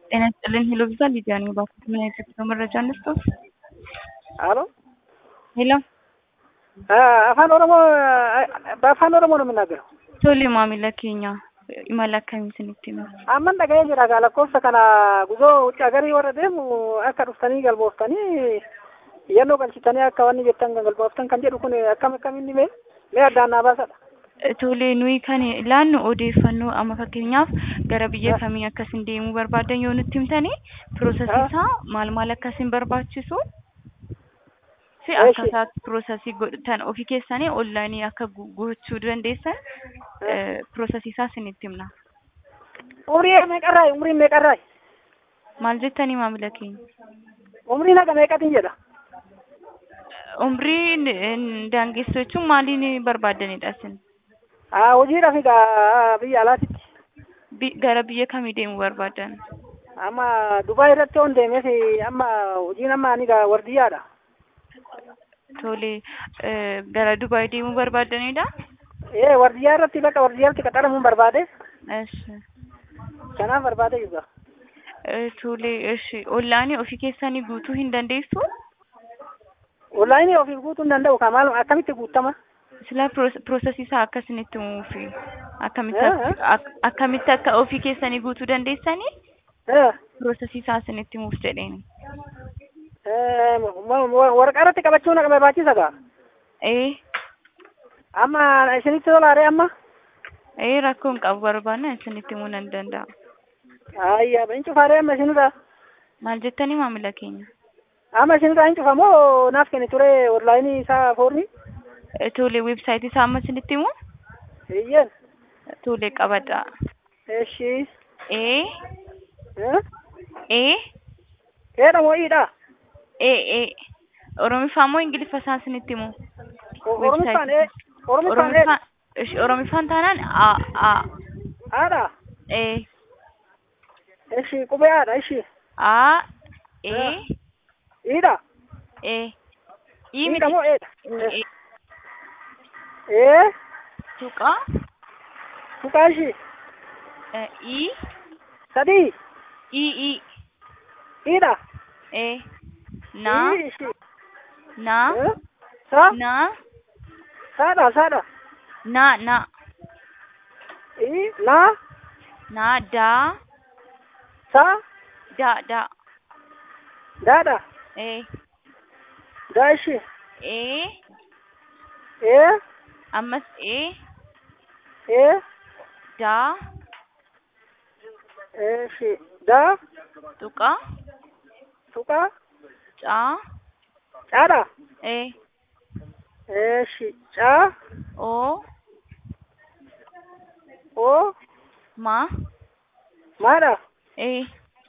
ጤና ይስጥልኝ ሄሎ ቪዛ ሊዲያ ነኝ። እባክዎት ምን አይነት የጉዞ መረጃ እንስጥዎ? አሎ ሄሎ afaan oromoo በአፋን ኦሮሞ ነው የምናገረው ቶሌ maamila keenya imala akkamii isinitti hima? amman dhaga'ee jira gaa lakkoofsa kana guzoo wucci agarii warra deemu akka dhuftanii galmooftanii iyyannoo galchitanii akka wanni jettan kan galmooftan kan jedhu kun akkam akkaminni mee mee addaan naa baasadha Tolee nuyi kan ilaannu odeeffannoo amma fakkeenyaaf gara biyya kamii akkasin deemuu barbaadan yoo nutti himtanii piroosesii isaa maal maal akkasin barbaachisu fi Eeshi. akkaataa piroosesii godhatan ofii keessanii onlaayinii akka gu- gochuu dandeessan piroosesii isaa isinitti himna. umrii meeqarraay umriin meeqarraay Maal jettanii maamila keenya? umrii naqa meeqatin jedha Umrii daangessoo jechuun maaliin barbaadanidha isin? aa hojiidhaaf egaa biyya alaatitti Bi- Gara biyya kamii deemuu barbaadan? amma dubaay irratti on deemeef amma hojiin amma ani gaa wardiyyaadha Tolee eh, gara Dubaay deemuu barbaadanidha? ee wardiyyaa irratti bakka wardiyyaatti qaxaramuun barbaade Eshi. kanaaf barbaade juga Eh, Tolee, eshi. Onlaayinii ofii keessanii guutuu hin dandeessu? onlaayinii ofiif guutuu hin danda'u kaa maal akkamitti guuttama Silaa piroosesii isaa akkasinitti himuufi akkamitti Eh, akka- ak- akkamitti akka ofii keessanii guutuu dandeessanii ee piroosesii isaa isinitti himuuf jedheeni. waraqaa irratti qabachuu na barbaachisa gaa Ee, amma isinitti tolaare amma ee rakkoo hin qabu barbaanna isinitti himuu nan danda'a. ayya hin cufaare amma isinirra Maal jettanii maamila keenya? amma isinirra hin cufa moo naaf kenni ture onlaayinii isaa foorni Eh, Tolee, weebsaayitii isaa amma isinitti himu? hiyyeen Tolee, qabadha. eshi Ee, Eh? ee, keedha moo iidha ee, ee. Oromiffaa moo Ingiliffa isaa isinitti himu? oromiffaan ee oromiffaan ee Oromiffaan, ish- Oromiffaan taanaan a, a, haadha ee, eshi qubee haadha eshi a, ee, iidha ee. Ii iidha miti. moo eedha Ee, ee tuqaa, tuqaa eshi eh, ii, sadii ii, ii, iidha ee. Naa, ii eshi naa, Eh? sa naa, saadha saadha naa, naa, ii naa naa, daa, sa daa, daa. daadha Ee, daa eshi ee, ee ammas ee, ee daa, eshi daa tuqaa, tuqaa caa, caadha ee, eshi caa oo, oo maa, maadha ee.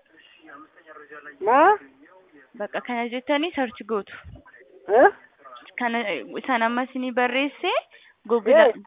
maa Bakka kana jettanii sarchi gootu. eh Kana isaan amma isinii barreessee Google Eh.